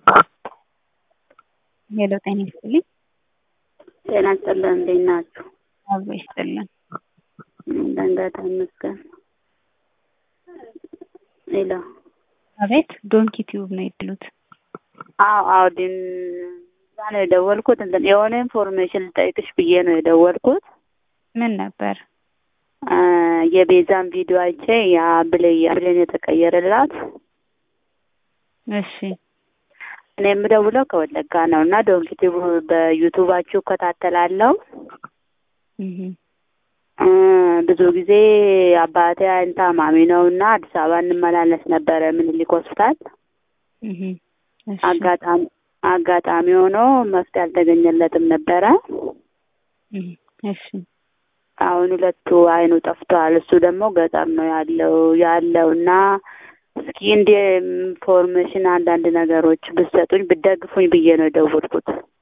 ሄሎ ጤና ይስጥልኝ። ጤና ይስጥልን። እንዴት ናችሁ? አብሮ ይስጥልን። ደንገት ይመስገን። ሄሎ አቤት ዶንኪ ቲዩብ ነው የድሉት። አዎ አዎ፣ ዲን እዛ ነው የደወልኩት። እንትን የሆነ ኢንፎርሜሽን ልጠይቅሽ ብዬ ነው የደወልኩት። ምን ነበር? አ፣ የቤዛን ቪዲዮ አይቼ ያ ብሌ ብሌን የተቀየረላት እሺ እኔ የምደውለው ከወለጋ ነው እና ዶንኪ ቲዩብ በዩቱባችሁ እከታተላለሁ። እህ እ፣ ብዙ ጊዜ አባቴ አይን ታማሚ ነው እና አዲስ አበባ እንመላለስ ነበረ ምኒልክ ሆስፒታል። እህ እሺ አጋጣሚ አጋጣሚ ሆኖ መፍትሄ አልተገኘለትም ነበረ። እህ እሺ አሁን ሁለቱ አይኑ ጠፍቷል። እሱ ደግሞ ገጠር ነው ያለው ያለው እና እስኪ እንደ ኢንፎርሜሽን አንዳንድ ነገሮች ብትሰጡኝ ብትደግፉኝ ብዬ ነው የደወልኩት።